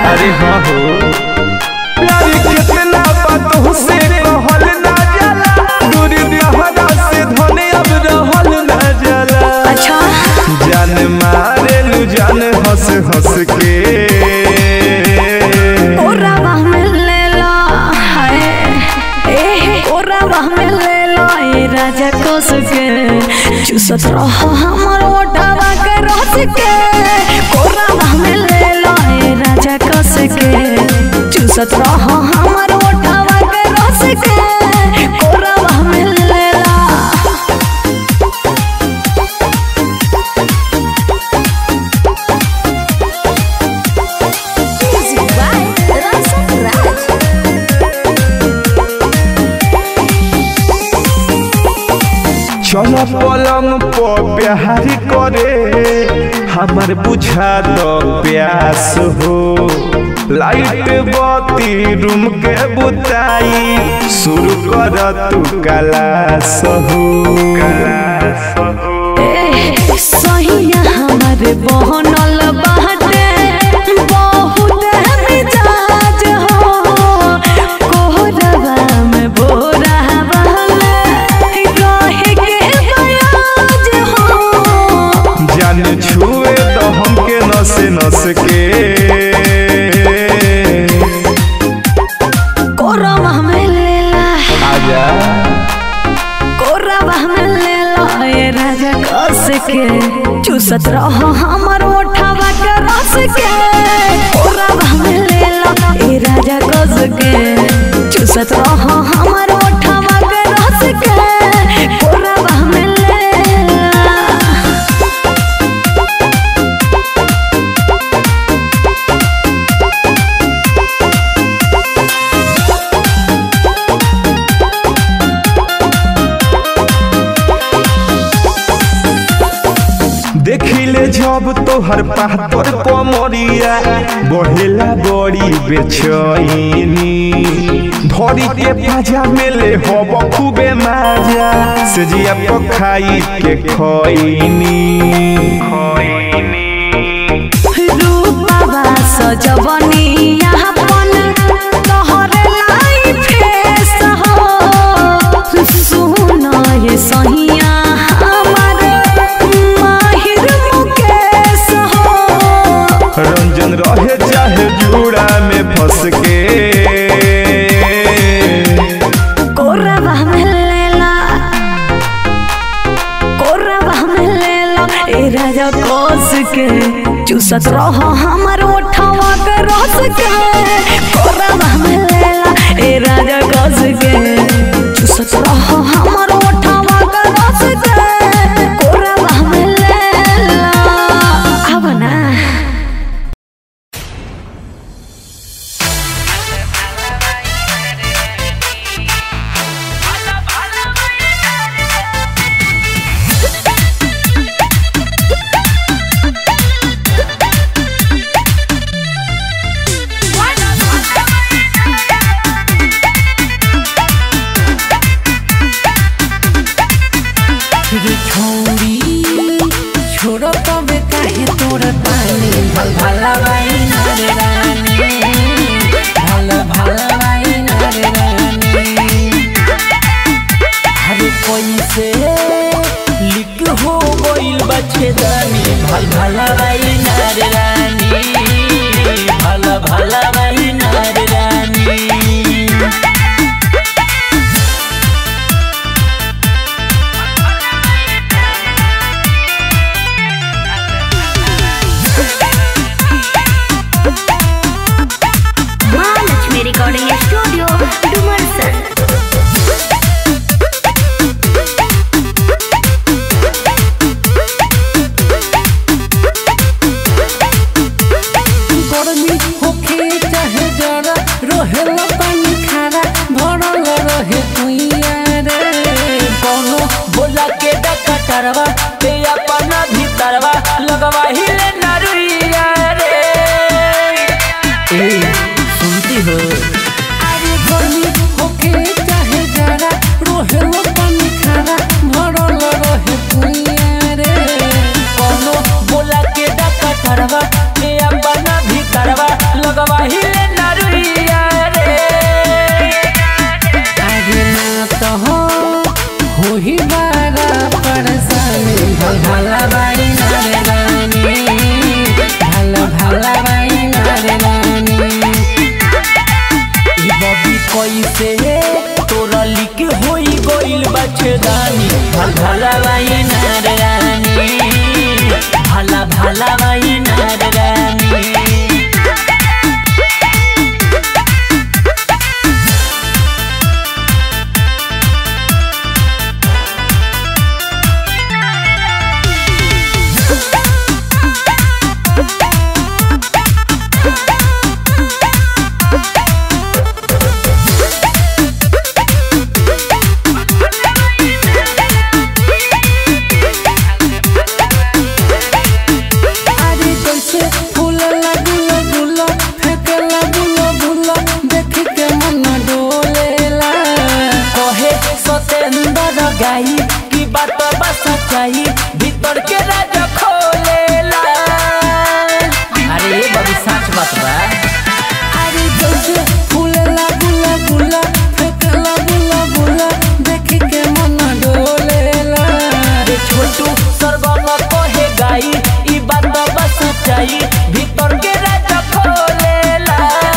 अरे हाँ हो प्यार कितना बातों से कहल ना जाला दूरी दहरा से धने अब रहल ना जाला अच्छा जान मारेलू जान हंस हंस के ओरावा में ले लो हाय ए ओरावा में ले लो ए राजा कोस के चूसत रहो हमर ओटावा के रस के ओरावा में ले लो ए राजा कोस के चूसत रहो हमर ओटावा के रस के ओरावा में ले लो Music by Rasa Raj. चल पलंग पर प्यार करे हमर बुझा दो प्यास हो लाइट बत्ती रूम के बुताई शुरू कर तू कलास हो कलास हो ए, सहिया हमर बहनल बाटे बहुत मिजाज हो कोहरवा में बोरा वाला रहे के बयाज हो जान छुए तो हमके नस नस के कोरवा में लेला आजा कोरवा में लेला ए राजा कस के चूसत रहो हमर ओठवा के रस के कोरवा में लेला ए राजा कस के चूसत रहो हमर ओठवा के रस के कोरवा में लेला देखिले जब तोहर पातर पमरिया बढ़ेला बड़ी बेचैनी धरी के पाजा मेले हब खूबे माजा से जिया पखाई के खैनी रूपवा सजवनिया अपन तोहरे लाइफे सहो सुन ये सहिया हमर माहिर मुकेश हो रंजन रहे चाहे जूड़ा में फंस के कोरवा में लेला कोरवा में लेला ए राजा कोस के चूसत रहो हमर ओठवा के रस के कोरवा में लेला ए राजा कोस के चूसत रहो हमर ओठवा के रस के कोरवा में लेला अब ना रे छोड़ी छोड़ो तबे काहे तोर पानी भल भला बाई रे रानी भल भला बाई रे रानी हरे कैसे लिख हो गइल बच्चे दानी भल भला बाई रे रानी भल भला बाई रे रानी महालक्ष्मी रिकॉर्डिंग स्टूडियो डुमरसन गर्मी होखे चाहे जरा रहेला पानी खारा भरल रहे कुइया रे कोनो बोला के डकटरवा ते अपना भीतरवा लगवा हिले नरुइया रे ए सुनती हो अरे गर्मी होखे चाहे जरा रहेला पानी खारा भरल रहे कुइया रे कोनो बोला के डकटरवा ते अपना भीतरवा लगवा भाई नार रानी अरे कैसे फूलला गुला गुला फेंकला बुला बुला देख के मन डोलेला कहे सतेंद्र गाई की बात बा सच्चाई भीतर के राज खोलेला अरे ये बड़ी सच बात बा अरे कैसे फूलला गुला गुला फेंकला बुला बुला देख के मन डोलेला रे छोटू सरगम कहे गाई ई बात बा सच्चाई भीतर के राज खोलेला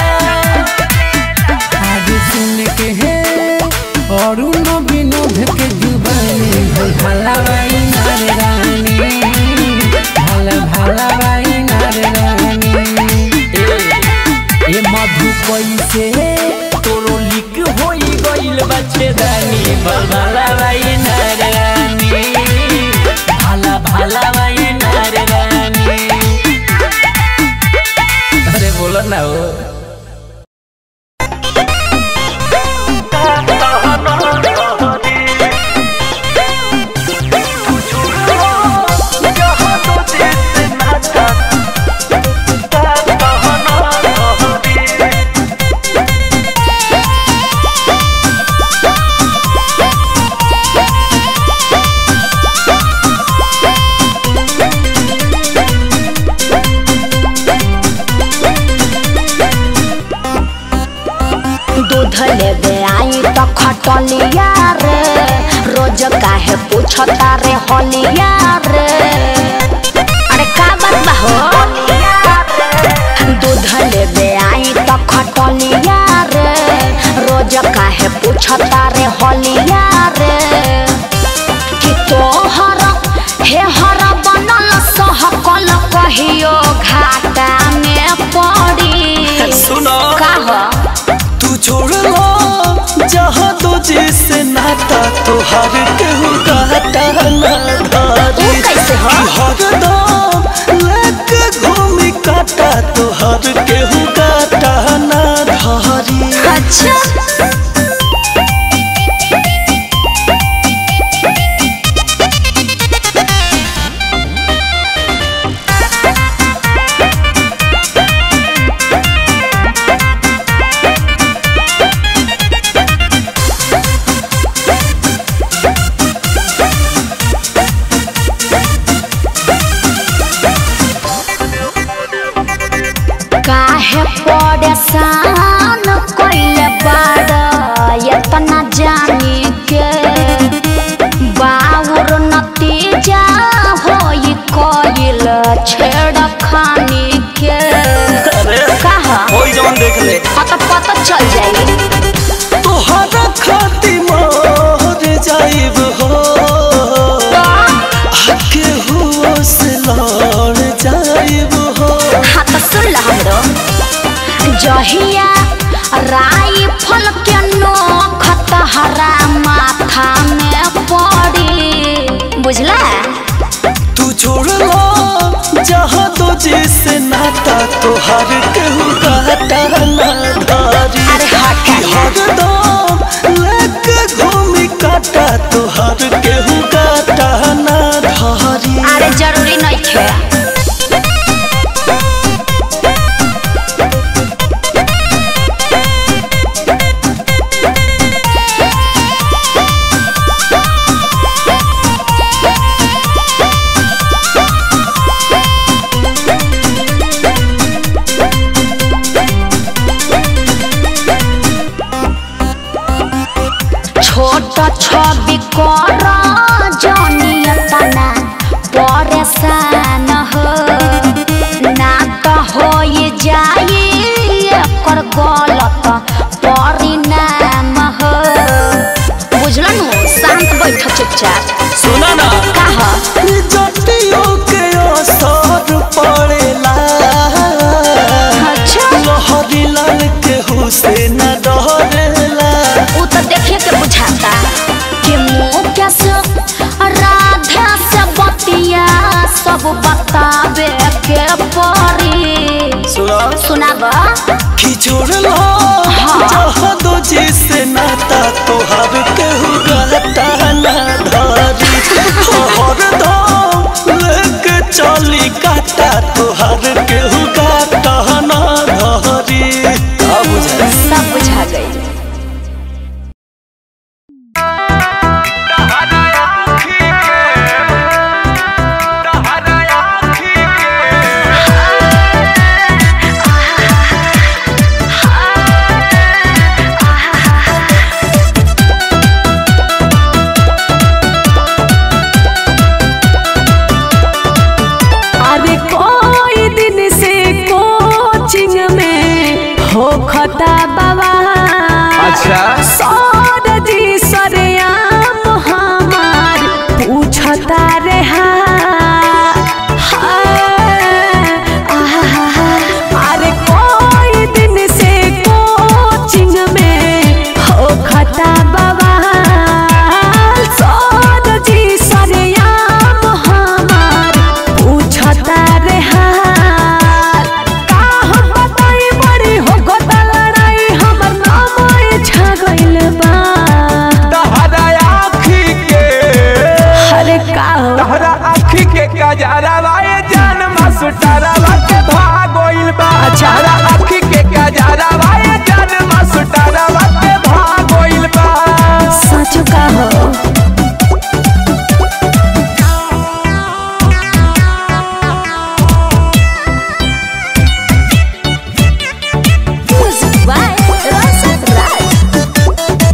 आगे सुन के है और न विनोद के जुबानी भला भाई नार रानी भला भला भाई नार रानी ए मधु कैसे तोरो लिक होई गइल बच्चे दानी भला भाई नार रानी भला भला भाई नार रानी अरे बोलो ना हो दूध लेबे आई तो खटलिया रे रोज काहे पूछता रे होलिया रे अरे का बात बा हो दूध लेबे आई तो खटलिया रे रोज काहे पूछता रे होलिया रे कि तोहर हे हर बनल सहकल कहियो घाटा में पड़ी सुनो का हो तू छोड़ लो जहाँ तो जिससे नाता तो हर केहू काटा ना धारी ऊ कैसे हो? हरदम लेके घूमी काटा तो हर केहू काटा ना धारी अच्छा काहे परेशान कइले बाड़ एतना जानी के बाउर नतीजा होई कइल छेड़खानी के कहा कोई जवन देख ले पता पता चल जाई तोहरा खाती मर जाइब हो आके हुओ से लड़ जाइब हो हाँ तो सुन ल हमरो जहिया राइफल के नोख तहरा माथा में पड़ी बुझला तू छोड़ लो जहाँ तो जिससे नाता तो हर केहू काटा ना धारी अरे हट कि हरदम लेके घूमी काटा तो हर केहू काटा ना धारी अरे जरूरी नहीं खे छोट छवि कर जनियतना परेशान हो ना तो हो जाई एकर गलत परिणाम हो बुझलन शांत बैठ चुपचाप सुना ना कहा जटियों के असर पड़े सुनाब कि जोड़लो जहाँ दो जी से नाता तोहर केहू गाता ना धरी हर दम लेके चली काटा तोहर केहू गाता ना धरी का बुझे सब बुझा गई अरे कोई दिन से कोचिंग में हो खता बाबा अच्छा सौर जी सरेआम हमार पूछता रे अरे कोई दिन से कोचिंग में हो खता बाबा सौर जी सरेआम हमार पूछता रे हाल का हम बताई बड़ी हो गोता लड़ाई हमर नाम छा गइल बा तहरा आँखी के अरे का हो तहरा आँखी के कजरवा ये जान मास्टरवा के भागोइल बा तहरा आँखी के कजरवा ये जान मास्टरवा के भागोइल बा सच का हो Music by Rasa Raj.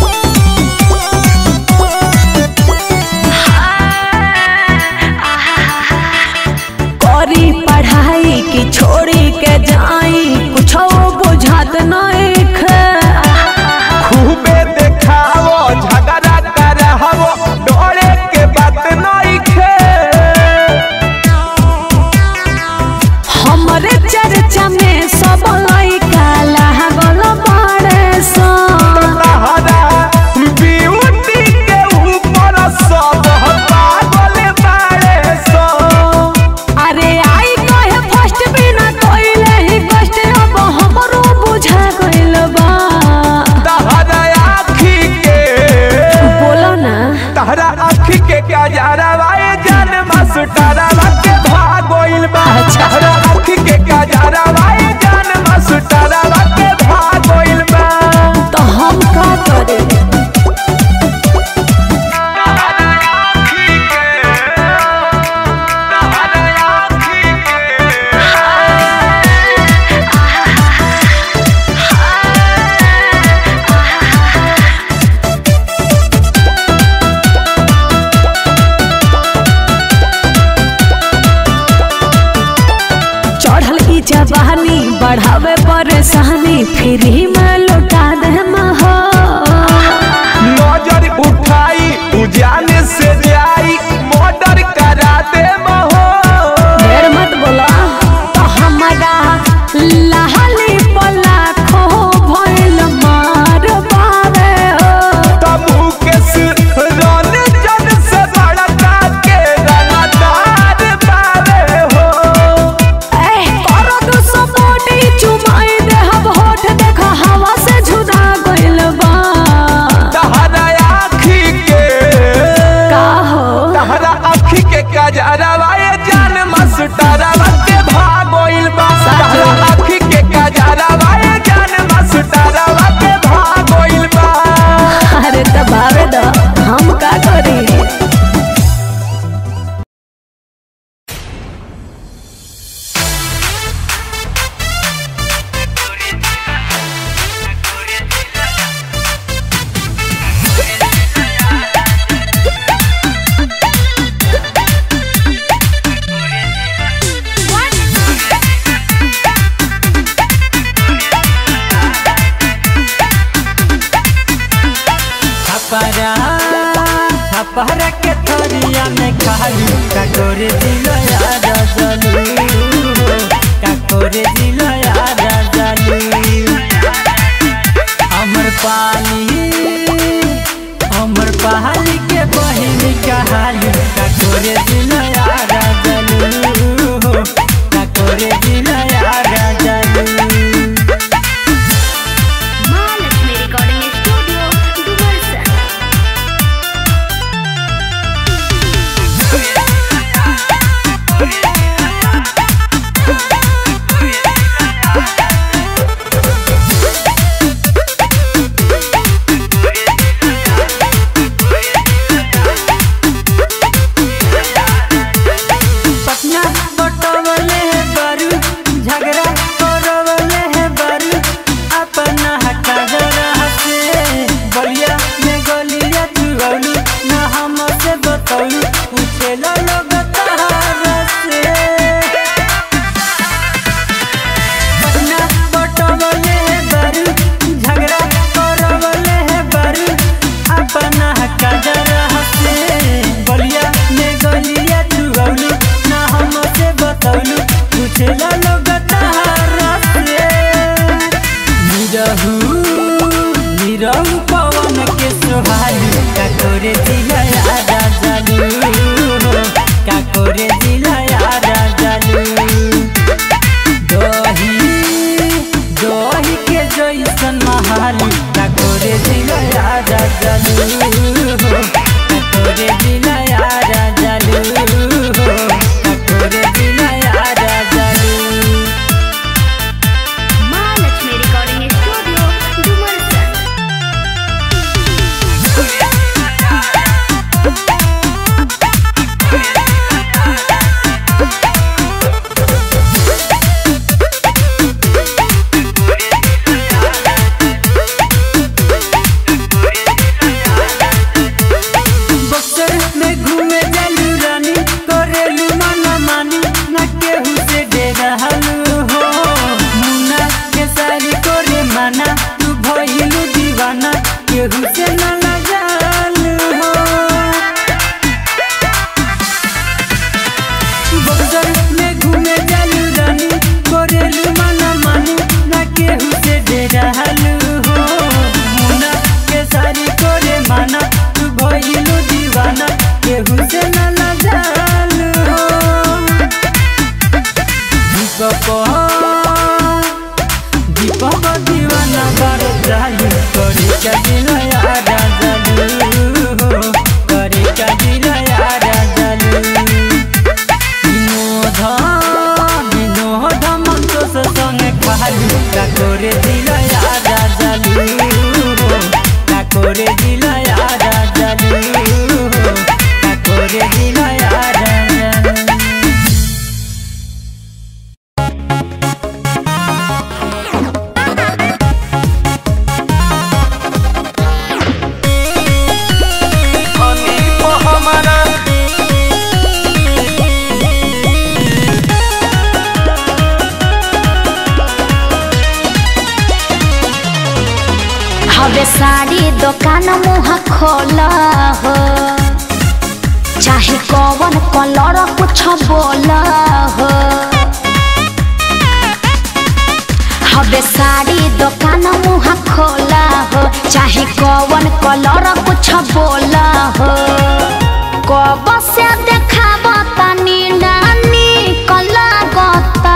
करी पढ़ाई की छोड़ी के जाई कुछ बुझात नहीं खे खूबे देखावो झगड़ा करहवो डोरे के बात नहीं खे हमरे चर्चा में सब लइका लागल बाड़े सन तहरा ब्यूटी के ऊपर सब पागल बाड़े सो अरे आई कहे फर्स्ट बिना कोइले ही कष्ट अब हमरो बुझा गइल बा तहरा आँखी के बोलो ना तहरा आँखी के क्या जारवा ये जान मास्टरवा के भागोइल बा तहरा आँखी के क्या जारवा ये जान मास्टरवा के भागोइल बा तो हम का करे चढ़ल ई जवानी बढ़ावे परेशानी फ्री में लौटा दे हो नजर उठाई उजाने से जाई मर्डर करा दे महो ढेर मत बोला तो हमारा लाली पला खो भइल मार बावे हो तबू के रन जन से बड़का के रंगदार पावे हो ए करो दो सपोर्टी चुमाई दे हम होठ देखा हवा से झुरा गइल बा तहरा आँखी के का हो तहरा आँखी के कजरवा ये जान मास्टरवा के भागोइल बा तहरा आँखी के कजरवा ये जान मास्टरवा के भागोइल बा अरे दबावे दो हम का करी छपरा छपरा के थरिया में खाली कटोरे दिलो यार जलू कटोरे दिलो यार जलू अमर पाली अमर पहाड़ी के बहिन कहाली कटोरे दिलो यार जलू कटोरे दिलो यार जलू पूछेला लोग तारा से निरहू निरहू पवन के सोहालू का करे दिया यारा जालू का करे दिया यारा जालू दही दही के जैसन महालू का करे दिया यारा जालू का करे दिया यारा जालू का करे दिया यारा जालू महालक्ष्मी रिकॉर्डिंग स्टूडियो डुमरसन बक्सर में घूमे जालू रानी करेलू माना मानी न केहू से डेरालू हो मुन्ना के सारी करे माना तू भइलू दीवाना केहू से न लगालू हो बक्सर में घूमे जालू रानी करेलू माना मानी न केहू से डेरालू हो मुन्ना के सारी करे माना तू भइलू दीवाना केहू से न लगालू हो दीपक दीपक दीवाना कर जालू करे का दिल यारा जालू करे का दिल यारा जालू বিনোদ বিনোদ মন্তস সঙ্গে খালু কাকরে দিল রাজা জালু কাকরে দিল রাজা জালু কাকরে দিল রাজা জালু हवे साड़ी दुकान मुँह खोल हो चाहे कौन कलर कुछ बोल हो हवे साड़ी दुकान मुँह खोल हो चाहे कौन कलर कुछ बोल हो कब से देखाब तनी नानी कला गता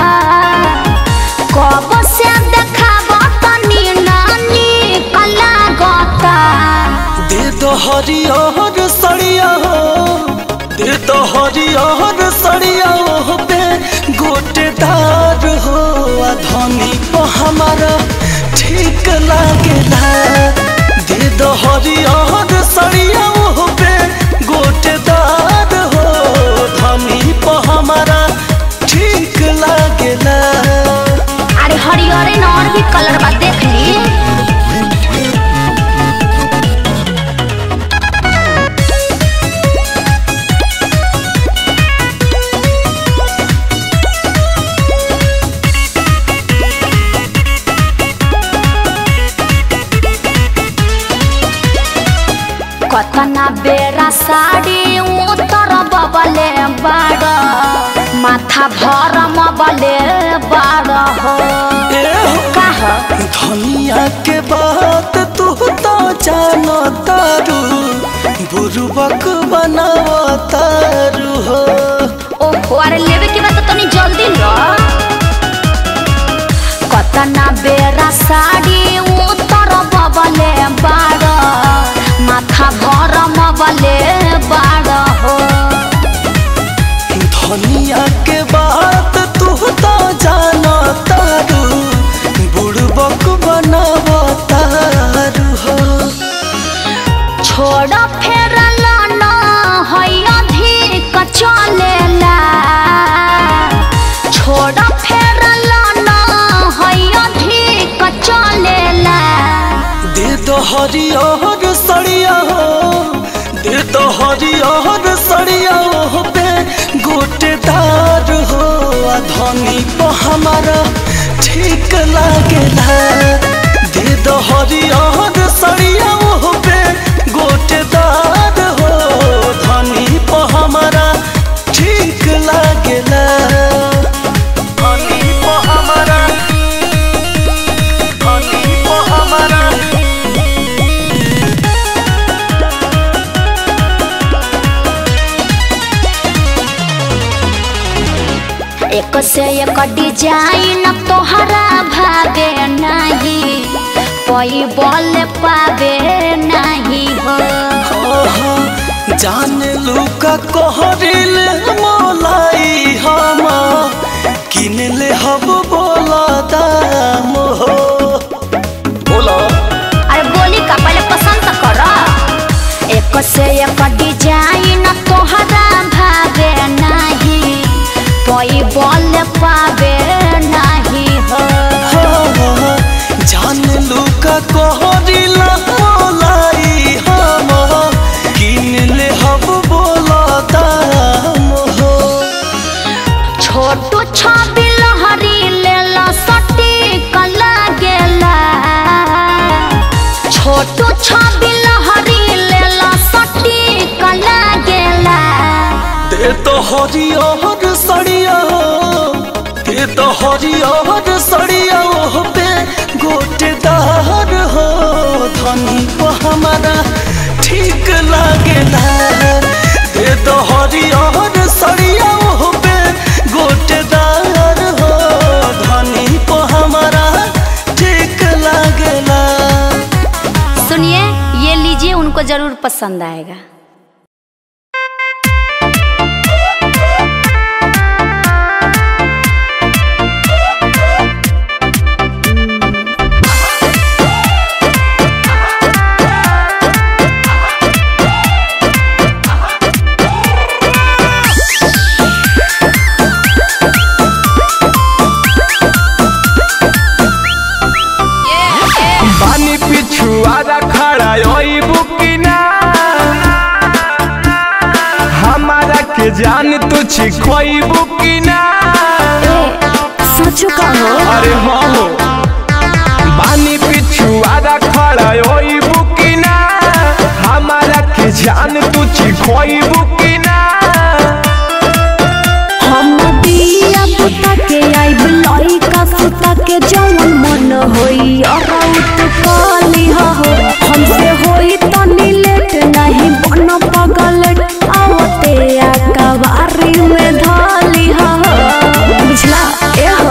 कब से देखाब तनी नानी कला गता दे दो हरियर सड़िया हो दे दो हरियर सड़िया हो पे गोटेदार हो आ धनी को हमारा ठीक लागेला दे दो हरियर सड़िया हो पे गोटेदार हो धनी को हमारा ठीक लागेला अरे हरियरे न और भी कलर बा देख ली कतना बेरा साड़ी उतर बबले बाड़ माथा भरम बले बाड़ हो काह धनिया के बात तू तो जानो तारू बुरुबक बनाव तारू हो ओहो अरे लेवे के बाद तो तनी जल्दी लो कतना बेरा साड़ी उतर बबले बाड़ माथा भरम बले बाड़ हो धनिया के बात तू तो जानो तारू बुरुबक बनाव तारू हो छोड़ फेरल न है अधिक चलेला छोड़ फेरल न है अधिक चलेला दे दो हरियर सड़िया हो दे दो हरियर सड़िया हो पे गोटेदार हो आ धनी को हमारा ठीक लागेला दे दो हरियर सड़िया हो पे गोटेदार हो धनी को हमारा ठीक लागेला से एक डिजाइन तोहरा भावे नहीं कोई बोल पावे नहीं हो ओहो, जान लुका कहरिल मोलाई हम किनले हब बोला दाम हो बोला अरे बोली का पहले पसंद तो करो एक से एक डिजाइन तोहरा भावे नहीं कोई बोल पावे नहीं हो जान लुका कहरिल मोलाई हम किनले हब बोला दाम हो छोटू छबी लहरी लेला सटी कला गेला छोटू छबी लहरी लेला सटी कला गेला दे तो हरियर सड़िया हो दे तो हरियर सड़िया हो पे गोटेदार हो धनी को हमारा ठीक लागेला दे तो हरियर सड़िया हो पे गोटेदार हो धनी को हमारा ठीक लागेला सुनिए ये लीजिए उनको जरूर पसंद आएगा पानी पिछुआरा खड़ा ओई बुकिना हमारा के जान तू छिखोई बुकिना सचो का हो अरे हाँ हो पानी पिछुआरा खड़ा ओई बुकिना हमारा के जान तू छिखोई बुकिना हम दिया पुता के आइब लइका सुता के जवन मन होई अराउत काली हो हमसे होई तनी लेट नहीं बन पगल आवते आ कवारी में धाली हो बुझला ए हो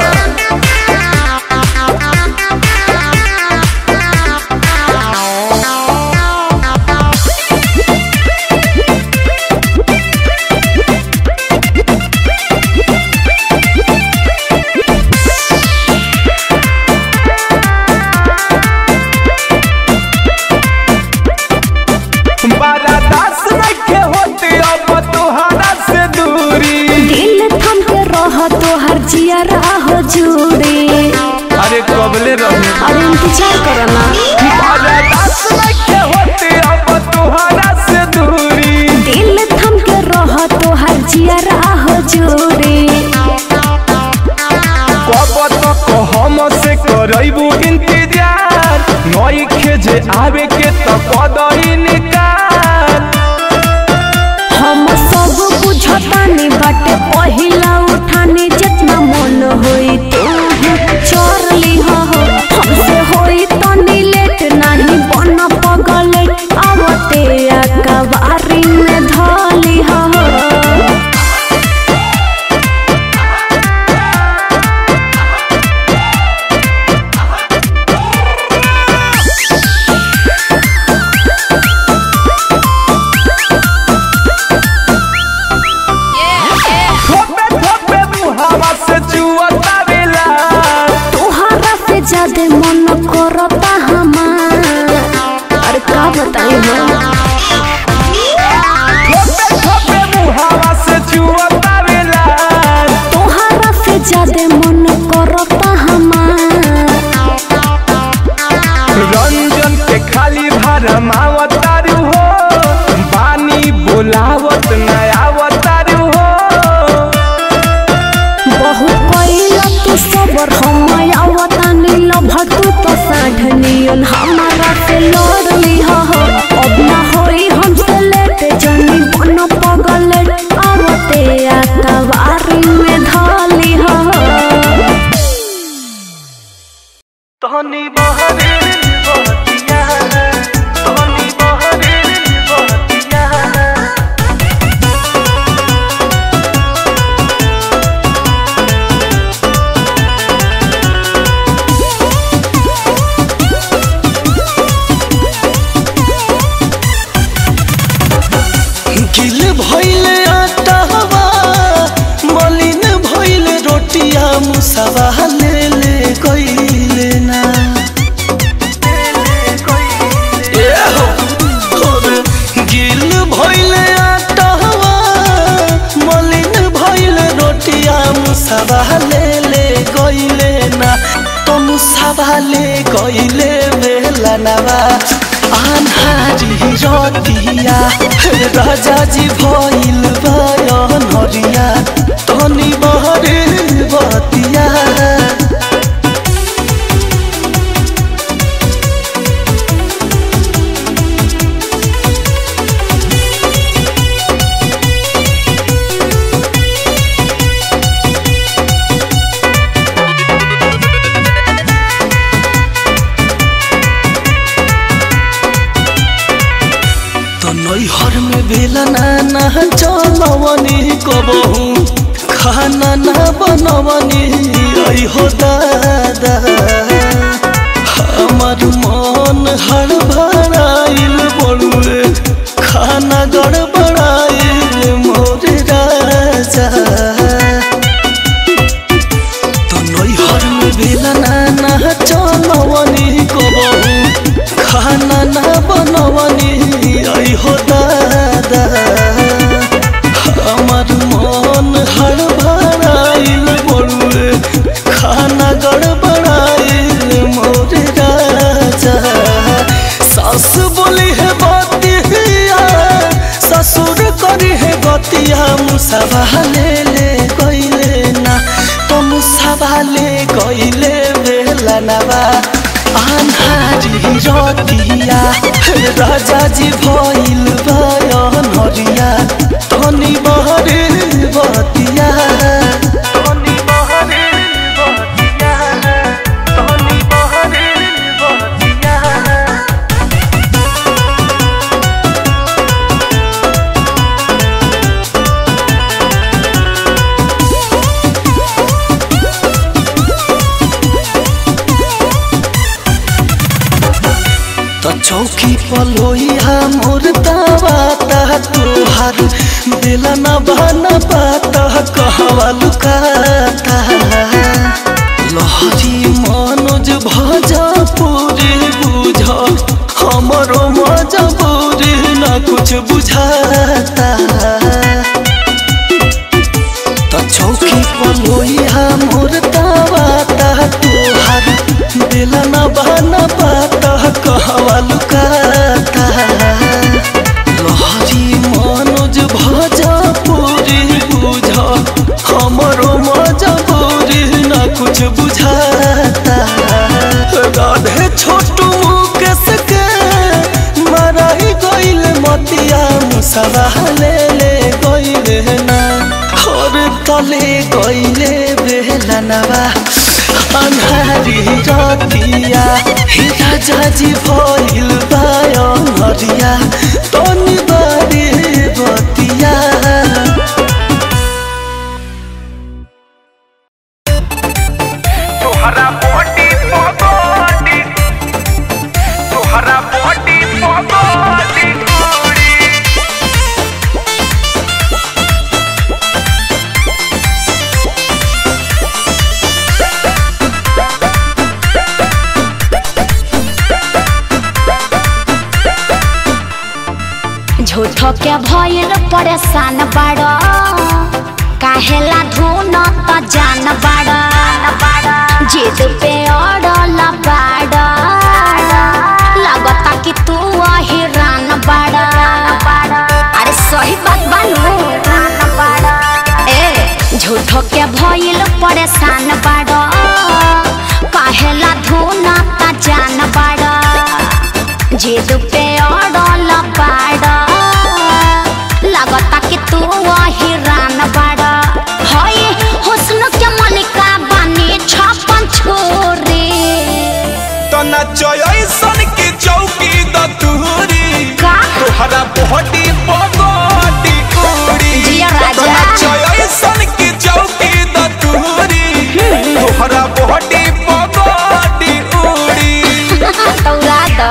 बड़ा दास रखे होती अब तुहरा से दूरी दिल थम के रह तो हर जिया हो जुड़ी अरे कबले रहे अरे इंतजार करो ना बड़ा दास रखे होती अब तुहरा से दूरी दिल थम के रह तो हर जिया हो जुड़ी कब तक हम से करबू इंतजार नई खेजे आवे के तो कदई निकाल हम सब बुझतानी बाटे पहिला उठानी जितना मन होई तू चोर ली हो हमसे होई तनी लेट नहीं बन पगल आवते आ कवारी में धली हो थोपे थोपे मुहावा से चुअता बेला तोहरा से ज्यादा मन करता हमार अरे का बताई हो थोपे थोपे मुहावा से चुअता बेला तोहरा से ज्यादा मन करता हमार रंजन के खाली भरमावतारू हो बानी बोलावत नयावतारू हो बहु कैला तू सबर हम आवतानी लभटू तो साढ़नियन हमारा से लड़ली हो अब ना होई हमसे लेट जनी बन पगल आवते आ कवारी में धली हो तहनी बहरे बतिया तहनी बहरे बतिया मुसावा ले ले गईले ना ए हो, और गिल भइले आटवा मलिन भइले रोटिया मुसावा ले ले गईले ना तो मुसावा ले गईले बेला नवा आन्हारी रतिया राजा जी भइल बयन हरिया तनी बहरे बतिया तो नैहर में बेला ना चलवनी कबहू खाना ना बनवनी आई हो दादा हमार मन हड़बड़ाइल बड़ुए खाना गड़बड़ाइल मोर राजा तो नैहर में बेला ना चलवनी कबहू खाना ना बनवनी आई हो दादा हमार मन हड़बड़ाइल बड़ुए खाना गड़बड़ाइल मोर राजा सास बोली है बतिया ससुर करी है बतिया मुसावा ले ले गईले ना तो मुसावा ले गईले बेला नवा आन्हारी रतिया राजा जी भइल बयन हरिया तनी बहरे बतिया तनी बहरे बतिया तनी बहरे बतिया तो चौकी पलोइया मोर दावा ता तुहार बेला न बना पाता कहवा लुकाता लहरी मनोज भजा पूरी बुझ हमरो मजबूरी न कुछ बुझाता तो चौकी पलोइया मोर दावा ता तुहार बेला न बना पाता कहवा लुकाता लहरी मनोज भजा पूरी बुझ हमरो मजबूरी न कुछ बुझाता राधे छोटू केस के मराई गइल मतिया मुसवा ले ले गइले ना और तले गइले बेला नवा अन्हारी रतिया हे राजा जी भइल बायन हरिया तनी बारी बतिया तोहरा बॉडी पगड़ी तोहरा बॉडी पगड़ी उड़ी झूठो के भइल परेशान बाड़ काहेला धुन त जान बाड़ जिद पे अड़ल बाड़ लगता कि तू हिरान बाड़ अरे सही बात बानू ए झूठो के भइल परेशान बाड़ काहेला धुन त जान बाड़ जिद पे अड़ल बाड़ लगता कि तू हिरान बाड़ हई हुस्न के मलिका बानी छपन छोरी तो नचयसन की चौकी द तुहरी का? तोहरा बॉडी पगड़ी उड़ी जिया राजा। तो नचयसन की चौकी द तुहरी तोहरा बॉडी पगड़ी उड़ी तौरा द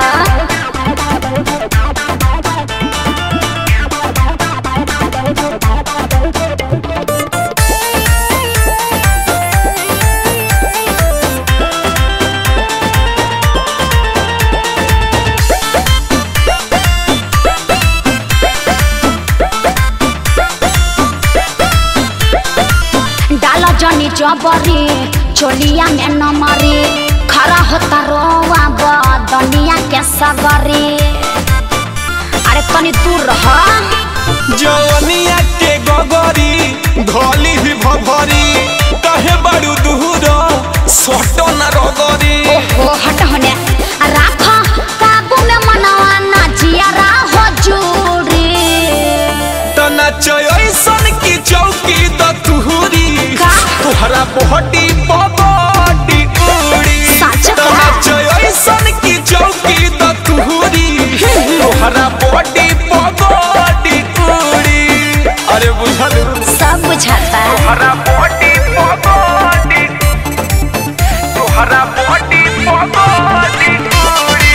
जबरी चोलिया में न मरी खरा होता रोआ बदनिया के सगरी अरे तनी दूर रह जवनिया के गगरी धोली ही भभरी कहे बड़ू दूर सोटो न रगरी ओहो हट होने राख काबू में मनवा ना जियारा हो जूरी तना चयसन की चौकी द तुहरी का? तुहरा बहटी बबटी उड़ी सच का? तना चयसन की चौकी द तुहरी तुहरा बहटी बबटी उड़ी अरे बुझल सब बुझाता तुहरा बहटी बबटी तुहरा बहटी बबटी उड़ी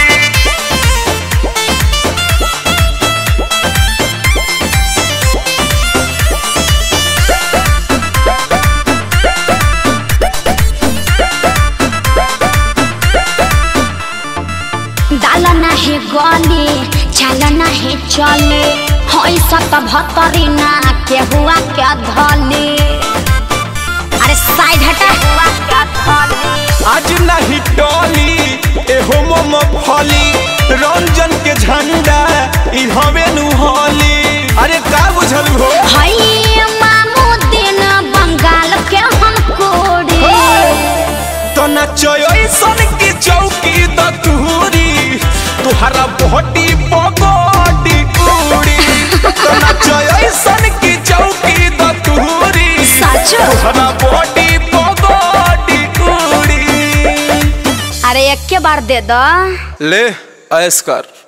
दाल नाही गली चाल नाही चले हई सत भतरी ना के हुआ के धली अरे साइड हटा हुआ के धली आज नहीं टोली एहो मोम फली रंजन के झंडा ई हवे नु होली अरे का बुझल हो हई मामू दिन बंगाल के हम कोड़ी तो नचयो सन की चौकी द तुहरी तुहरा बहटी पगड़ी उड़ी तो नचयो सन की चौकी द तुहरी सच? तुहरा बहटी पगड़ी उड़ी अरे एक के बार दे दो ले ऐस कर